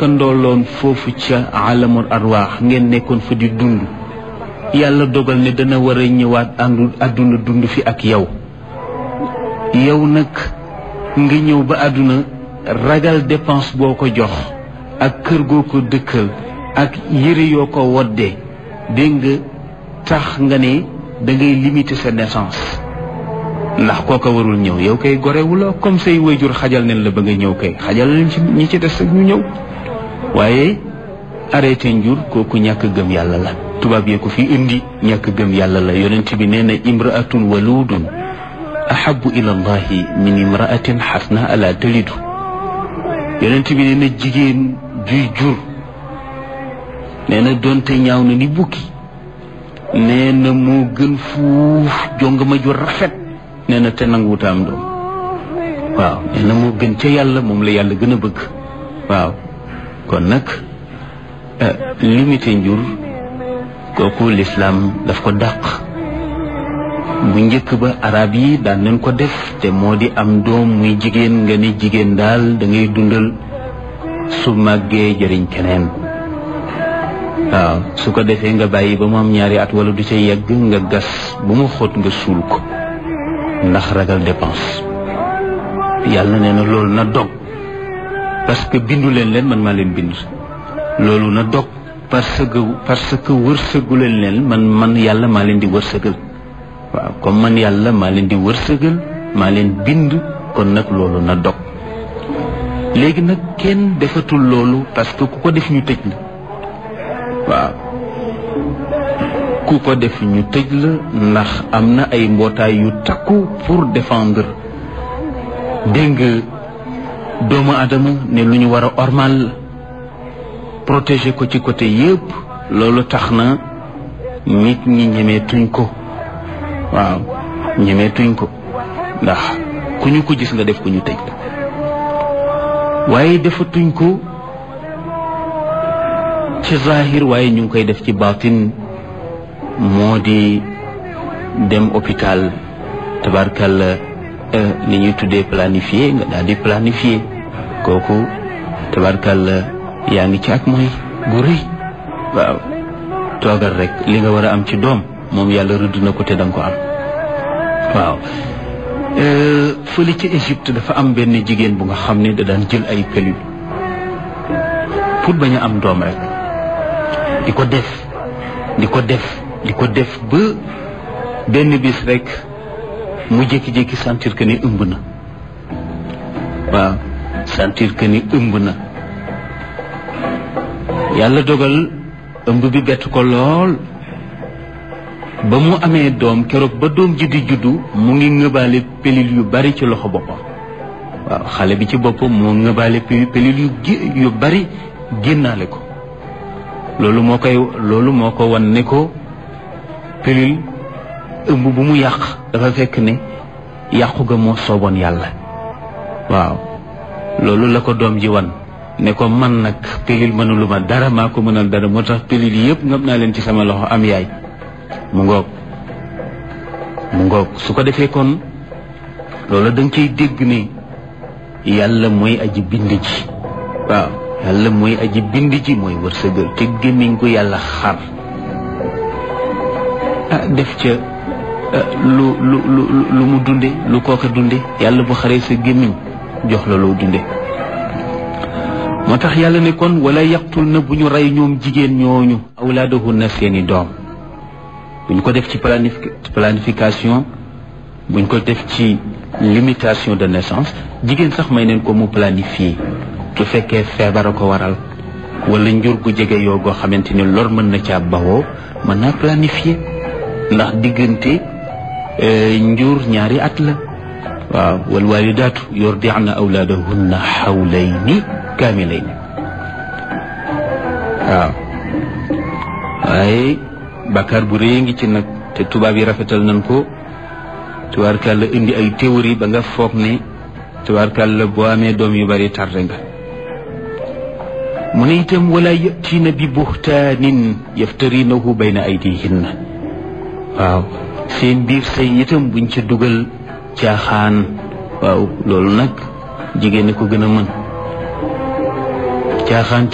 nekkandooloon foofu ca alamul arwaax ngeen nekkoon fa di dund yàlla dogal ne dana war a ñëwaat àndu àdduna dund fi ak yow yow nag nga ñëw ba àdduna ragal dépense boo ko jox ak kër goo ko dëkkal ak yëre yoo ko woddee dégg nga tax nga ne da ngay limiter sa naissance ndax kooka warul ñëw yow kay gorewu la comme say wayjur xajal nañ la ba nga ñëw kay xajal leen ci ñi ci des ak ñu ñëw waaye arrêté njur kooku ñàkk gëm yàlla la tubaab yee ko fi indi ñàkk gëm yàlla la yonent bi nee na imraatun waludun ahabu ila allahi min imraatin xasna ala talidu yonent bi nee na jigéen juy jur nee na doonte ñaaw na ni bukki nee na moo gën fuuf jongama ju rafet nee na te nanguwuta am doom waaw nee na moo gën ca yàlla moom la yàlla gën a bëgg waaw kon nag limité njur kooku lislaam daf ko dàq bu njëkk ba arab yi daan nañ ko def te moo di am doom muy jigéen nga ni jigéen daal da ngay dundal su màggee jëriñ keneen waaw su ko defee nga bàyyi ba mu am ñaari at wala du ca yegg nga gas bu mu xóot nga suul ko ndax ragal dépense yàlla nee na loolu na dog parce que bindu leen leen man maa leen bind loolu na dog parce que parce que wërsëgu leen leen man man yàlla maa leen di wërsëgal waaw comme man yàlla maa leen di wërsëgal maa leen bind kon nag loolu na dog léegi nag kenn defatul loolu parce que ku ko def ñu tëj la waaw ku ko def ñu tëj la ndax am na ay mbootaay yu takku pour défendre dégg nga doomu adama ne lu ñu war a ormal la protéger ko ci côté yëpp loolu tax na nit ñi ñemeetuñ ko waaw ñemeetuñ ko ndax ku ñu ko gis nga def ko ñu tëj la waaye defatuñ ko ci zahir waaye ñu ngi koy def ci baatin moo di dem hôpital tabarkalla li ñuy tuddee planifié nga daal di planifié kooku tabarkalla yaa ngi ci ak mooy gu rëy waaw toogal rek li nga war a am ci doom moom yàlla rëdd na ko te danga ko am waaw fële ci Égypte dafa am benn jigéen bu nga xam ne da daan jël ay pilule pour bañ a am doom rek di ko def di ko def di ko def ba benn bis rek mu jékki-jékki sentir que ni ëmb na waaw sentir que ni ëmb na yàlla dogal ëmb bi bett ko lool ba mu amee doom keroog ba doom ji di juddu mu ngi ngëbaale pelil yu bari ci loxo boppam waaw xale bi ci boppam moo ngëbaale pelil yu yu bari génnaale ko loolu moo koy loolu moo ko wan ne ko pilule ëmb bu mu yàq dafa fekk ne yàqu ga moo sooboon yàlla waaw loolu la ko doom ji wan ne ko man nag pilule mënulu ma dara maa ko mënal dara moo tax pilule yëpp ngam naa leen ci sama loxo am yaay mu ngoog mu ngoog su ko defee kon loolu da nga ciy dégg ne yàlla mooy aji bind ji waaw yàlla mooy aji bind ji mooy wërsëgal te gémmiñ ko yàlla xar ah def ca lu lu lu lu mu dunde lu kooka dunde yàlla bu xaree sa gémmiñ jox la loo dunde moo tax yàlla ne kon wala yaqtul na bu ñu rey ñoom jigéen ñooñu awlaadahunna seeni doom buñ ko def ci planification buñ ko def ci limitation de naissance jigéen sax may neen ko mu planifier su fekkee feebar a ko waral wala njur gu jege yoo goo xamante ni lor mën na caa bawoo mën naa planifier ndax diggante njur ñaari at la waaw wal walidaatu yurdi'na awlaadahunna xawlayni kaamilayni waaw waaye bàkkaar bu rëy ngi ci nag te tubaab yi rafetal nañ ko tubaarkàlla indi ay théorie ba nga foog ne tubaarkàlla boo amee doom yu bari tarde nga mu ne itam wala yatiina bi buxtaanin yaftarinahu bayna aydihinna waaw seen biir say itam buñ ca dugal caaxaan waaw loolu nag jigéen ko gën a mën caaxaan